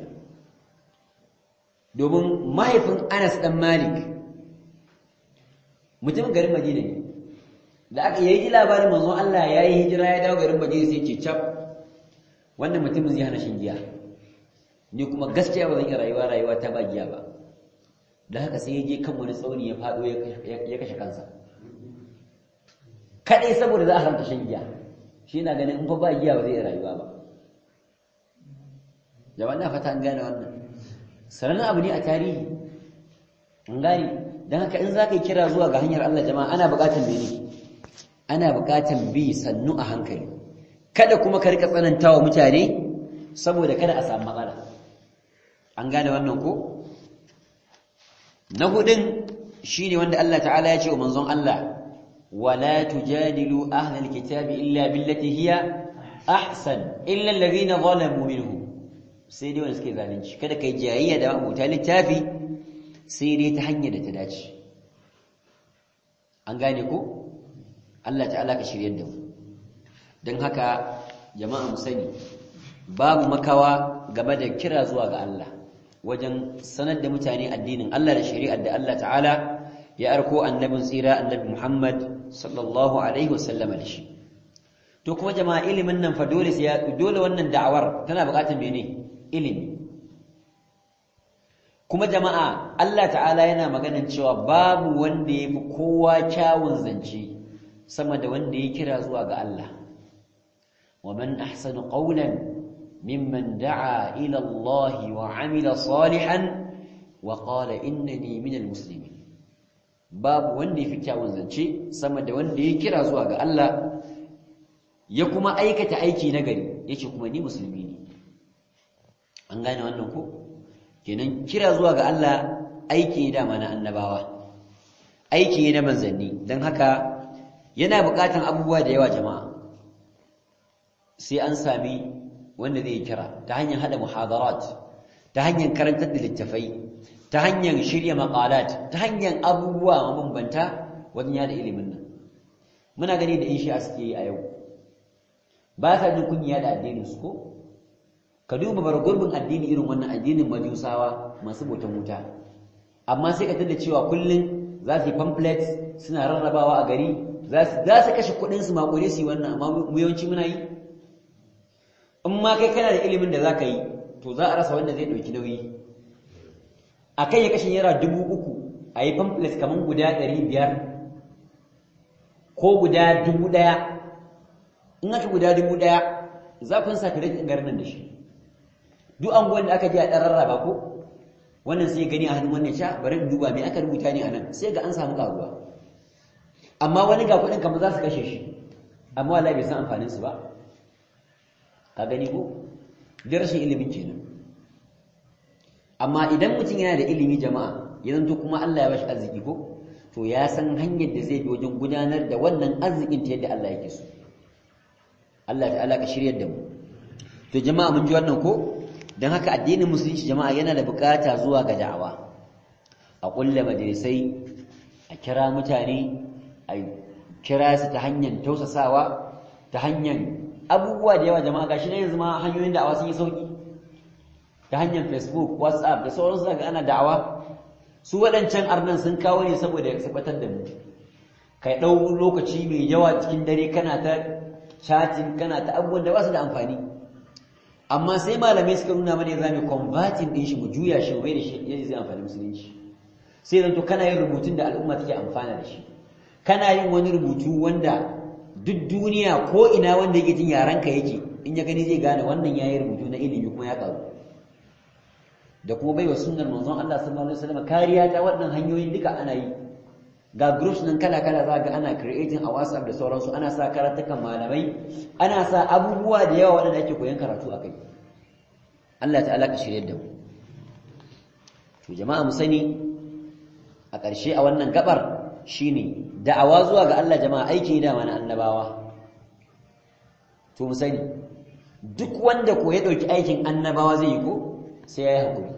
domin mahaifin Anas dan Malik mutum garin Madina ne da aka yi labarin manzon Allah ya yi hijira ya dawo garin Madina sai ce cap wannan mutumin zai hana shin giya ni kuma gaskiya ba zan iya rayuwa rayuwa ta ba giya ba da haka sai ya je kan wani tsauni ya fado ya kashe kansa kadai saboda za a haramta shan giya shi na ganin in fa ba giya ba zai iya rayuwa ba jama'a na fata an gane wannan sanannen abu ne a tarihi an gane don haka in za ka yi kira zuwa ga hanyar Allah jama'a ana buƙatar mene ana buƙatar bi sannu a hankali kada kuma ka rika tsanantawa mutane saboda kada a samu matsala an gane wannan ko na hudun shine wanda Allah ta'ala ya ce wa manzon Allah wala tujadilu ahlal kitabi illa billati hiya ahsan illa alladhina zalamu minhum sai dai wanda suke zalunci kada kai jayayya da abuta littafi sai dai ta hanyar da ta dace an gane ko Allah ta'ala ka shiryar da mu don haka jama'a mu sani babu makawa game da kira zuwa ga Allah wajen sanar da mutane addinin Allah da shari'ar da Allah ta'ala ya arko annabin tsira annabi Muhammad sallallahu alaihi wasallam da shi to kuma jama'a ilimin nan fa dole sai dole wannan da'awar tana buƙatar mene ilimi kuma jama'a Allah ta'ala yana maganin cewa babu wanda yafi kowa kyawun zance sama da wanda ya kira zuwa ga Allah ومن أحسن قولا ممن دعا إلى الله وعمل صالحا وقال إنني من المسلمين babu wanda ya fi kyawun zance sama da wanda ya kira zuwa ga Allah ya kuma aikata aiki na gari yace kuma ni musulmi ne an gane wannan ko kenan kira zuwa ga Allah aiki ne dama na annabawa aiki ne na manzanni don haka yana buƙatan abubuwa da yawa jama'a sai an sami wanda zai kira ta hanyar hada muhadarat ta hanyar karantar da littafai ta hanyar shirya maqalat ta hanyar abubuwa mabambanta wajen yada ilimin nan muna gani da in shi suke yi a yau ba sa jin kunya da addinin su ko ka duba bar gurbin addini irin wannan addinin majusawa masu botan wuta amma sai ka tada cewa kullun za su yi pamphlets suna rarrabawa a gari za su kashe kuɗin su makure su yi wannan amma mu yawanci muna yi in ma kai kana da ilimin da za ka yi to za a rasa wanda zai ɗauki nauyi a kai ya kashe naira dubu uku a yi pamphlets kamar guda ɗari biyar ko guda dubu ɗaya in aka guda dubu ɗaya za ku sa kare garin nan da shi duk anguwan da aka je a ɗan rarraba ko wannan sai gani a hannun wannan sha bari in duba me aka rubuta ne a nan sai ga an samu karuwa amma wani ga kuɗin kamar za su kashe shi amma wallahi bai san amfanin su ba ka gani ko da rashin ilimin kenan amma idan mutum yana da ilimi jama'a ya zanto kuma Allah ya bashi arziki ko to ya san hanyar da zai bi wajen gudanar da wannan arzikin ta yadda Allah yake so Allah ta'ala ka shiryar da mu to jama'a mun ji wannan ko dan haka addinin musulunci jama'a yana da bukata zuwa ga da'awa a kulle majalisai a kira mutane a kira su ta hanyar tausasawa ta hanyar abubuwa da yawa jama'a gashi ne yanzu ma hanyoyin da'awa sun yi sauki ta hanyar facebook whatsapp da sauransu daga ana da'awa su waɗancan arnan sun kawo ne saboda ya sabatar da mu kai ɗau lokaci mai yawa cikin dare kana ta chatting kana ta abubuwan da ba su da amfani amma sai malamai suka nuna mana za mu converting din shi mu juya shi mai da shi yadda zai amfani musulunci sai zan to kana yin rubutun da al'umma take amfana da shi kana yin wani rubutu wanda duk duniya ko ina wanda yake jin yaranka yake in ya gani zai gane wannan yayi rubutu na ilimi kuma ya karu da kuma baiwa sunnar manzon Allah sallallahu alaihi wasallam kariya ta waɗannan hanyoyin duka ana yi ga groups nan kala kala za ga ana creating a WhatsApp da sauransu ana sa karatukan malamai ana sa abubuwa da yawa waɗanda ake koyon karatu a kai Allah ta'ala ka shirye da mu to jama'a mu sani a ƙarshe a wannan gabar shine da'awa zuwa ga Allah jama'a aiki da mana annabawa to mu sani duk wanda ko ya dauki aikin annabawa zai yi ko sai ya yi haƙuri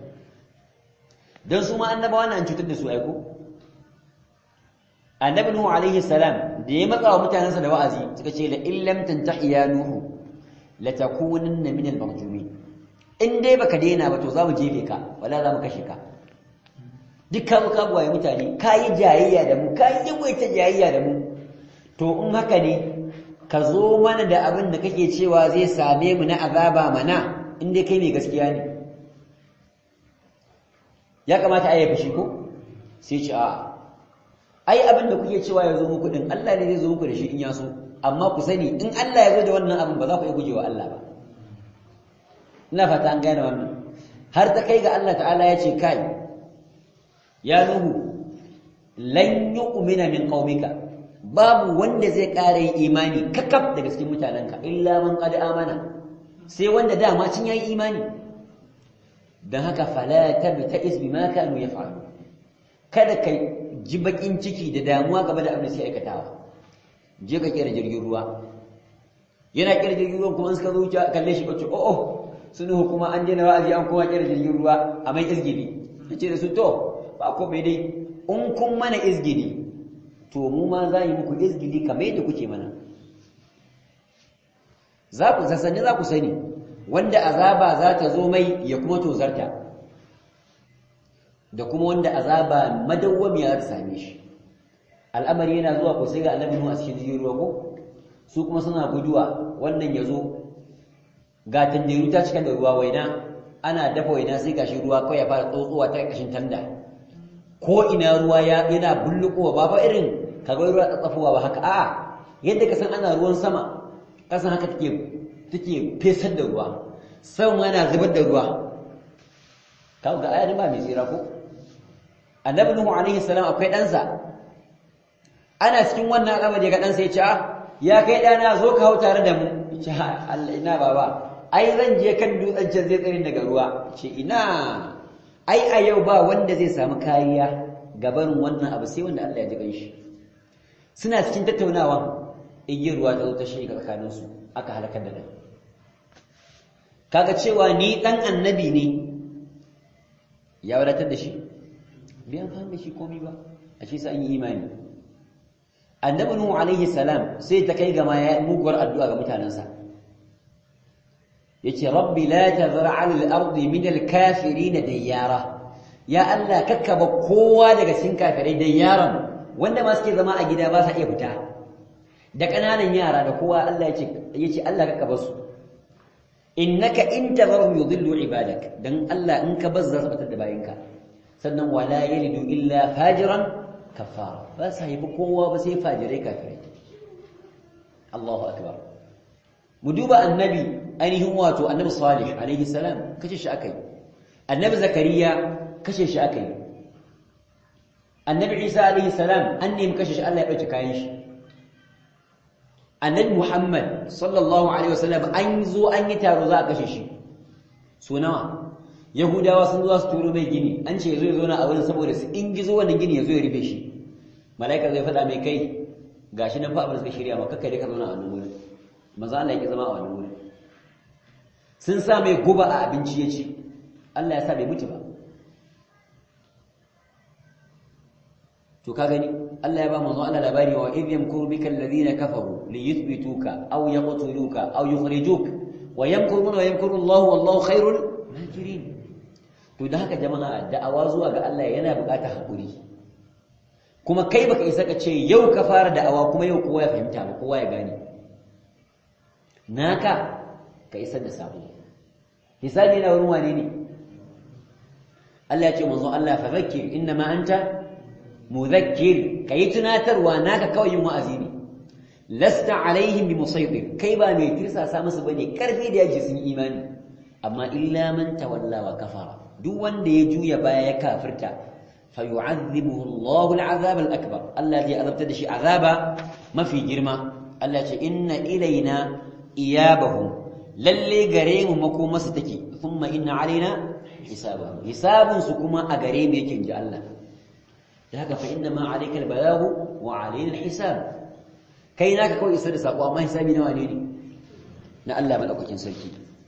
don su ma annabawa na an cutar da su aiko annabi nuhu alaihi salam da ya matsa wa mutanensa da wa'azi suka ce la illam tantahi ya nuhu la takunanna min al marjumin in dai baka daina ba to za mu jefe ka wala za mu kashe ka duk ka ka buwaye mutane ka yi jayayya da mu ka yi yawaita jayayya da mu to in haka ne ka zo mana da abin da kake cewa zai same mu na azaba mana in dai kai mai gaskiya ne ya kamata a yi fushi ko sai ce a ai abin da kuke cewa ya zo muku din Allah ne zai zo muku da shi in ya so amma ku sani in Allah ya zo da wannan abin ba za ku iya gujewa Allah ba ina fata an gane wannan har ta kai ga Allah ta'ala ya ce kai ya nuhu lan yu'mina min qaumika babu wanda zai ƙara yin imani kakaf daga cikin mutanenka illa man qad amana sai wanda dama cin yayi imani dan haka fala tabta'is bima kanu yaf'alu kada kai ji bakin ciki da damuwa game da abin da suke aikatawa je ka kera jirgin ruwa yana kera jirgin ruwa kuma suka zo kalle shi bace oh oh sunu kuma an daina wa'azi an kuma kera jirgin ruwa a mai izgili yace da su to ba ko bai dai in kun mana izgili to mu ma za yi muku izgili kamar yadda kuke mana za ku sasani za ku sani wanda azaba za ta zo mai ya kuma tozarta da kuma wanda azaba madawwamiya ta same shi al'amari yana zuwa ko sai ga annabi nuhu a cikin jirgin ruwa ko su kuma suna guduwa wannan ya zo ga tandiru ta cika da ruwa waina ana dafa waina sai gashi ruwa kawai ya fara tsotsowa ta kashin tanda ko ina ruwa ya yana bullukowa ba fa irin kaga ruwa tsatsafowa ba haka a'a yadda ka san ana ruwan sama kasan haka take take fesar da ruwa sama yana zubar da ruwa kaga ga ayatin ba mai tsira ko annabi nuhu alaihi salam akwai ɗansa ana cikin wannan al'amari ga dan sai ya ce ya kai dana zo ka hau tare da mu ce Allah ina baba ai zan je kan dutsen can zai tsare daga ruwa ce ina ai a yau ba wanda zai samu kariya gaban wannan abu sai wanda Allah ya ji ganshi suna cikin tattaunawa igiyar ruwa ta zo ta shiga tsakanin su aka halakar da dan kaga cewa ni dan annabi ne ya wadatar da shi bai amfani da shi komai ba a shi sai an yi imani annabi nuhu alaihi salam sai ta kai ga ma ya muguwar addu'a ga mutanansa yace rabbi la tazra 'ala al-ardi min al-kafirin dayyara ya Allah kakkaba kowa daga cikin kafirai dayyaran wanda ma suke zama a gida ba sa iya fita da kananan yara da kowa Allah yace yace Allah kakkaba su innaka in tazarhum yudillu ibadak dan Allah in ka bazza sabatar da bayinka sannan wala yalidu illa fajiran kafara ba sa yi kowa ba sai fajirai kafirai Allahu akbar mu duba annabi ainihin wato annabi salih alaihi salam kace shi akai annabi zakariya kashe shi akai annabi isa alaihi salam an nemi kashe shi Allah ya dauke kayan shi annabi muhammad sallallahu alaihi wasallam an zo an yi taro za a kashe shi so nawa yahudawa sun zo su turo mai gini an ce zo zo na a wurin saboda su in gizo wannan gini ya zo ya rufe shi malaika zai faɗa mai kai gashi nan fa abin da suka shirya maka kai da ka zauna a wannan wurin maza Allah yake zama a wannan wurin sun sa mai guba a abinci ya ci Allah ya sa bai mutu ba to ka gani Allah ya ba manzo Allah labari wa idh yamkuru bika alladhina kafaru li yuthbituka aw yaqtuluka aw yukhrijuk wa yamkuruna wa yamkuru Allah wallahu khairul makirin to da haka jama'a da'awa zuwa ga Allah yana buƙatar hakuri kuma kai baka isa ka ce yau ka fara da'awa kuma yau kowa ya fahimta ba kowa ya gane naka ka isar da sabo hisabi na wurin wane ne Allah ya ce manzo Allah fa zakkir innama anta muzakkir kai tunatarwa naka kawai yin wa'azi ne lasta alaihim bi musaytir kai ba mai tirsasa musu bane karfi da yaji sun imani amma illa man tawalla wa kafara duk wanda ya juya baya ya kafirta fayu'adhibuhu Allahu al'azab al'akbar Allah ya azabta da shi azaba mafi girma Allah ya ce inna ilaina iyabahum lalle gare mu makomasu take thumma inna alaina hisabahum hisabun su kuma a gare mu yake inji Allah da haka fa inna ma alayka al-balagu wa alaina al-hisab kai naka kawai isa da sako amma hisabi nawa ne ne na Allah madaukakin sarki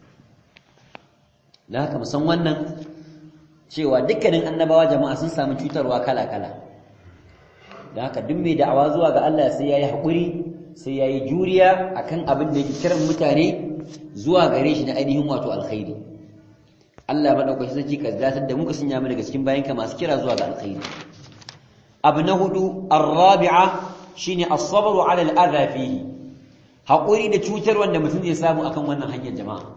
da haka musan wannan cewa dukkanin annabawa jama'a sun samu cutarwa kala-kala da haka duk mai da'awa zuwa ga Allah sai yayi hakuri sai yayi juriya akan abin da yake kiran mutane zuwa gare shi na ainihin wato alkhairi Allah madaukakin sarki ka zatar da muka sanya mu daga cikin bayanka masu kira zuwa ga alkhairi abu na hudu arrabi'a shine as-sabru 'ala al-adha fihi hakuri da cutar wanda mutum zai samu akan wannan hanyar jama'a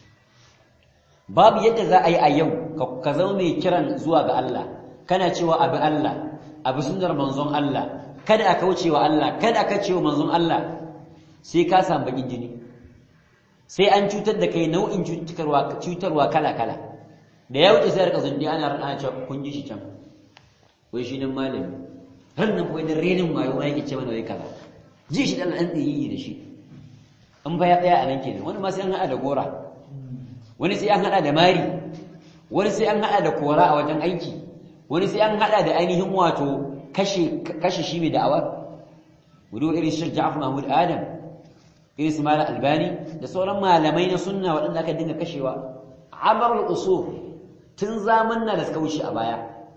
babu yadda za a yi a yau ka zama mai kiran zuwa ga Allah kana cewa abi Allah abi sunnar manzon Allah kada aka wuce wa Allah kada aka cewa manzon Allah sai ka samu bakin jini sai an cutar da kai nau'in cutarwa cutarwa kala kala da ya wuce sai rika zundi ana rana cewa kun ji shi can wai shi nan malami har nan wai da renin wayo ma yake ce mana wai kaza ji shi dan an tsiyi da shi in ba ya tsaya a nan kenan wani ma sai an haɗa da gora wani sai an hada da mari wani sai an hada da kora a wajen aiki wani sai an hada da ainihin wato kashe kashe shi mai da'awa wudu irin Sheikh Ja'far Mahmud Adam irin su Malam Albani da sauran malamai na sunna waɗanda aka dinga kashewa abarul usul tun zamanna da suka wuce a baya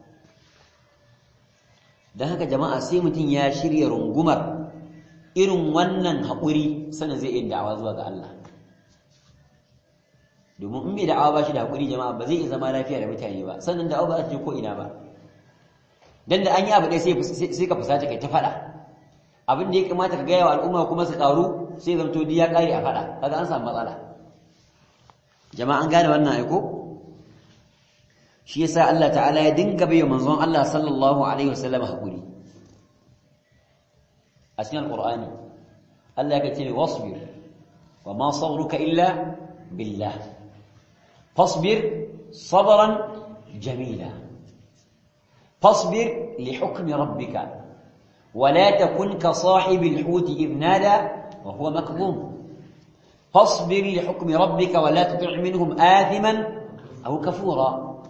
dan haka jama'a sai mutum ya shirya rungumar irin wannan haƙuri sanin zai yi da'awa zuwa ga Allah domin in bai da'awa ba shi da hakuri jama'a ba zai iya zama lafiya da mutane ba sannan da'awa ba za ta je ko ina ba dan da an yi abu ɗaya sai ka fusace kai ta faɗa abin da ya kamata ka gaya wa al'umma kuma su ƙaru sai zamto duk ya ƙare a faɗa kaga an samu matsala jama'a an gane wannan aiko shi yasa Allah ta'ala ya dinga bai manzon Allah sallallahu alaihi wasallam hakuri a cikin alqur'ani Allah ya ce wasbir wa ma sabruka illa billah فاصبر صبرا جميلا فاصبر لحكم ربك ولا تكن كصاحب الحوت إذ نادى وهو مكظوم فاصبر لحكم ربك ولا تطع منهم آثما أو كفورا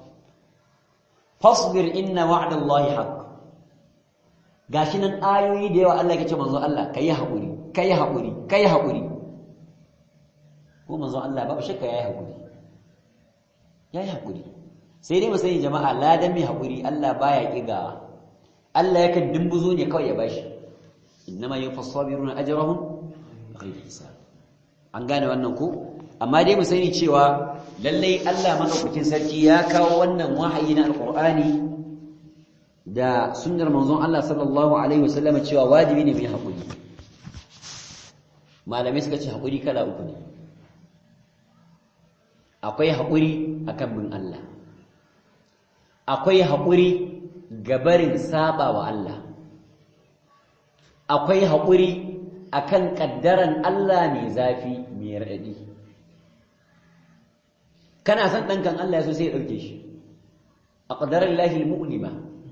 فاصبر إن وعد الله حق gashi nan ayoyi da yawa Allah ya ce manzo Allah kai haƙuri kai haƙuri kai haƙuri ko manzo Allah babu shakka yayi haƙuri yayi haƙuri sai dai mu sani jama'a ladan mai haƙuri Allah baya kigawa Allah yakan dimbuzo ne kawai ya bashi innama yufassabiruna ajrahum bighayri hisab an gane wannan ko amma dai mu sani cewa lallai Allah madaukakin sarki ya kawo wannan wahayi na alqur'ani da sunnar manzon Allah sallallahu alaihi wasallam cewa wajibi ne mu yi hakuri malamai suka ce hakuri kala uku ne akwai hakuri akan bin Allah akwai hakuri gabarin saba wa Allah akwai hakuri akan kaddaran Allah mai zafi mai raɗaɗi kana son ɗankan Allah ya so sai ya ɗauke shi a ƙadarar lahi mu'lima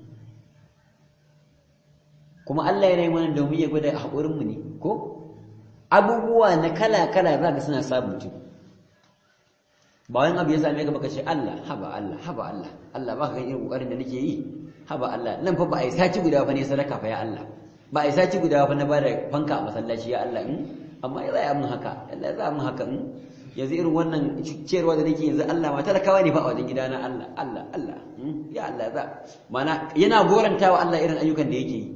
kuma Allah ya rai mana domin ya gwada haƙurinmu ne ko abubuwa na kala-kala za ka suna samun mutum ba wani abu ya same ka baka ce Allah haba Allah haba Allah Allah ba ka irin ƙoƙarin da nake yi haba Allah nan fa ba a yi sati guda fa ne sadaka fa ya Allah ba a yi sati guda fa na bada fanka a masallaci ya Allah in amma ya zai mun haka Allah ya zai mun haka in yanzu irin wannan ciyarwa da nake yanzu Allah ma talakawa ne fa a wajen gidana Allah Allah Allah ya Allah za mana yana gorantawa Allah irin ayyukan da yake yi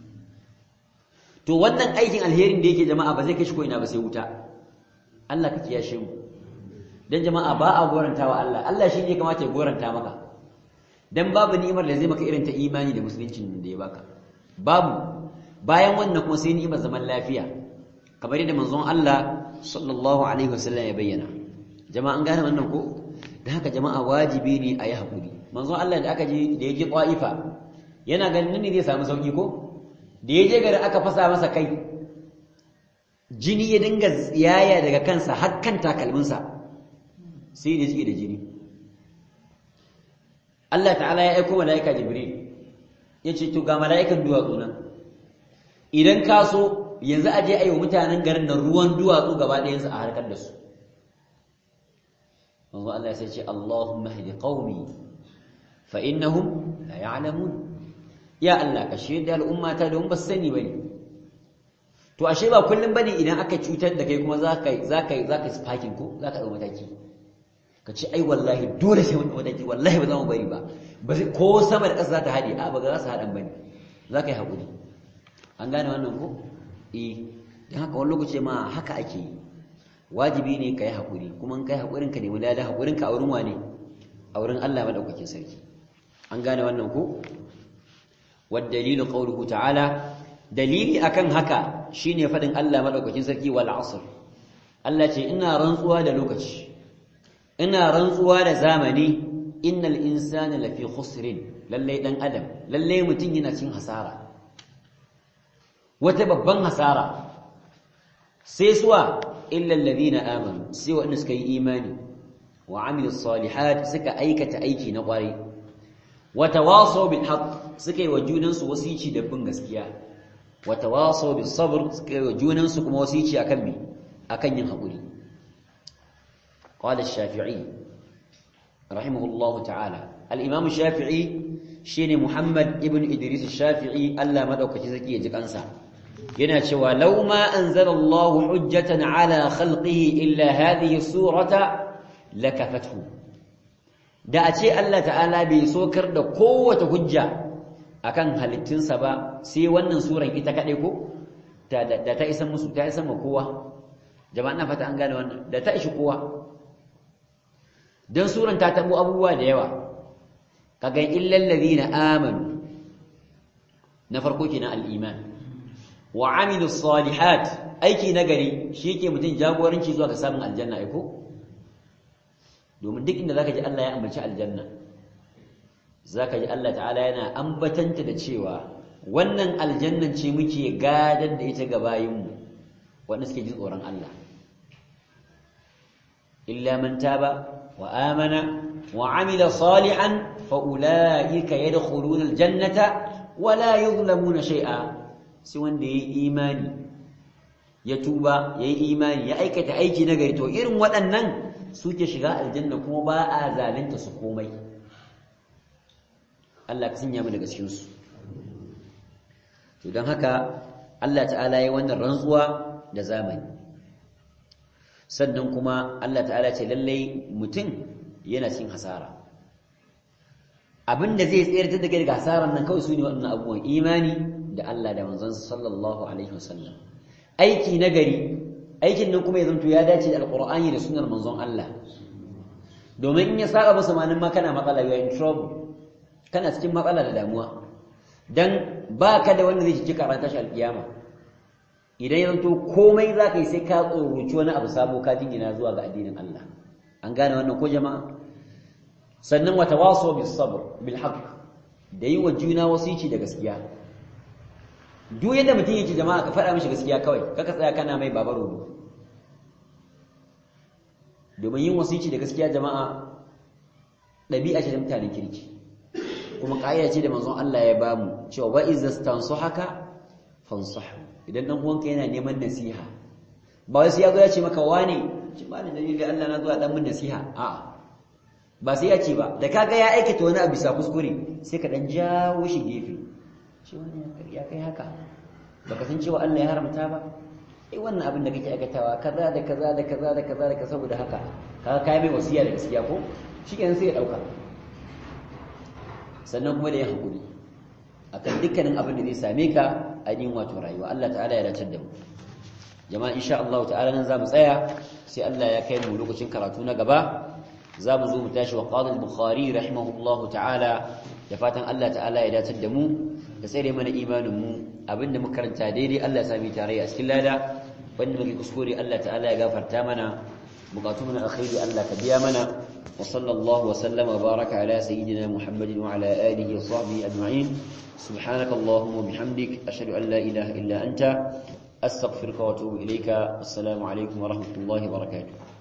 to wannan aikin alherin da yake jama'a ba zai kai shi ko ina ba sai wuta Allah ka kiyashe mu dan jama'a ba a gorantawa Allah Allah shi ne kamata ya goranta maka dan babu ni'imar da zai maka irin ta imani da musuluncin da ya baka babu bayan wannan kuma sai ni'imar zaman lafiya kamar yadda manzon Allah sallallahu alaihi wasallam ya bayyana jama'a an gane wannan ko dan haka jama'a wajibi ne a yi hakuri manzon Allah da aka je da ya je Qaifa yana ganin ne zai samu sauki ko da ya je gari aka fasa masa kai jini ya dinga tsiyaya daga kansa har kan takalminsa sai da jike da jini Allah ta'ala ya aiko mala'ika Jibril ya ce to ga mala'ikan duwatsu nan idan ka so yanzu a je a yi wa mutanen garin da ruwan duwatsu gaba ɗayansu a harkar da su manzo Allah sai ce Allahumma hadi qaumi fa innahum la ya'lamun ya Allah ka shaida al'ummata don ba sani bane to ashe ba kullum bane idan aka cutar da kai kuma zaka zaka zaka sparking ko zaka dau mataki ka ce ai wallahi dole sai wani mataki wallahi ba za mu bari ba ba ko sama da ƙasa za ta haɗe a ba za su haɗan bane za ka yi haƙuri an gane wannan ko eh dan haka wani lokaci ma haka ake yi wajibi ne ka yi haƙuri kuma in ka yi haƙurin ka nemi lada haƙurin ka a wurin wane a wurin Allah madaukakin sarki an gane wannan ko والدليل قوله تعالى دليلي akan haka shine fadin Allah madaukakin sarki wal asr Allah ce ina rantsuwa da lokaci ina rantsuwa da zamani innal insana lafi khusrin lalle dan adam lalle mutun yana cin hasara wata babban hasara sai suwa illa alladhina amanu sai wanda suka yi imani wa amilus salihat suka aikata aiki na kwarai watawasaw bil haqq suka yi wa junansu wasici da bin gaskiya watawasaw bis sabr suka yi wa junansu kuma wasici akan me akan yin hakuri qala ash-shafi'i rahimahullahu ta'ala al-imam ash-shafi'i shine muhammad ibn idris ash-shafi'i Allah madaukaki zaki ya ji kansa yana cewa law ma anzala Allahu hujjatan ala khalqihi illa hadhihi surata lakafathu da a ce Allah ta'ala bai sokar da kowace hujja akan halittunsa ba sai wannan suran ita kaɗai ko da ta isa musu ta isa ma kowa jama'a na fata an gane wannan da ta ishi kowa don suran ta tabo abubuwa da yawa kaga illal ladina amanu na farko kenan al-iman wa amilu salihat aiki nagari shi yake mutum jagoranci zuwa ga samun aljanna ai ko domin duk inda zaka ji Allah ya ambaci aljanna zaka ji Allah ta'ala yana ambatanta da cewa wannan aljannan ce muke gadar da ita ga bayinmu wanda suke jin tsoron Allah illa man taba wa amana wa amila salihan fa ulaika yadkhuluna aljannata wa la yuzlamuna shay'a sai wanda yayi imani ya tuba yayi imani ya aikata aiki na gari to irin waɗannan suke shiga aljanna kuma ba a zalunta su komai Allah ka sanya mu daga cikin su to don haka Allah ta'ala ya wannan rantsuwa da zamani sannan kuma Allah ta'ala ce lallai mutum yana cin hasara abinda zai tsayar da daga hasaran nan kawai su ne waɗannan abubuwan imani da Allah da manzon sallallahu alaihi wasallam aiki nagari aikin nan kuma ya zanto ya dace da alqur'ani da sunnar manzon Allah domin in ya saka musu manin ma kana matsala you in trouble kana cikin matsala da damuwa dan baka da wanda zai ci karanta shi alkiyama idan ya zanto komai za ka yi sai ka tsoroci wani abu sabo ka jingina zuwa ga addinin Allah an gane wannan ko jama'a sannan wata waso bis sabr bil haqq da yi wa juna wasici da gaskiya duk yadda mutum yake jama'a ka faɗa mishi gaskiya kawai kaka tsaya kana mai babaro domin yin wasici da gaskiya jama'a ɗabi'a ce da mutanen kirki kuma ƙa'ida ce da manzon Allah ya bamu cewa wa izza haka fansahu idan dan uwanka yana neman nasiha ba wai sai ya zo ya ce maka wane ci ba da dalili Allah na zuwa dan mun nasiha a ba sai ya ce ba da kaga ya aikata wani abu bisa kuskure sai ka dan jawo shi gefe shi wani ya kai haka baka san cewa Allah ya haramta ba eh wannan abin da kake aikatawa kaza da kaza da kaza da kaza da kaza saboda haka kaga kai mai wasiya da gaskiya ko shikenan sai ya dauka sannan kuma da ya hakuri akan dukkanin abin da zai same ka a yin wato rayuwa Allah ta'ala ya dace da mu jama'a insha Allah ta'ala nan zamu tsaya sai Allah ya kai mu lokacin karatu na gaba zamu zo mu tashi wa qala al-bukhari rahimahullahu ta'ala da fatan Allah ta'ala ya dace da mu da tsare mana imanin mu abinda muka karanta daidai Allah ya sami tarayya a cikin lada wanda muke kuskure Allah ta'ala ya gafarta mana bukatu mana alkhairi Allah ka biya mana wa sallallahu wa sallama wa baraka ala sayyidina Muhammadin wa ala alihi wa sahbihi ajma'in سبحانك اللهم وبحمدك أشهد أن لا إله إلا أنت أستغفرك وأتوب إليك السلام عليكم ورحمة الله وبركاته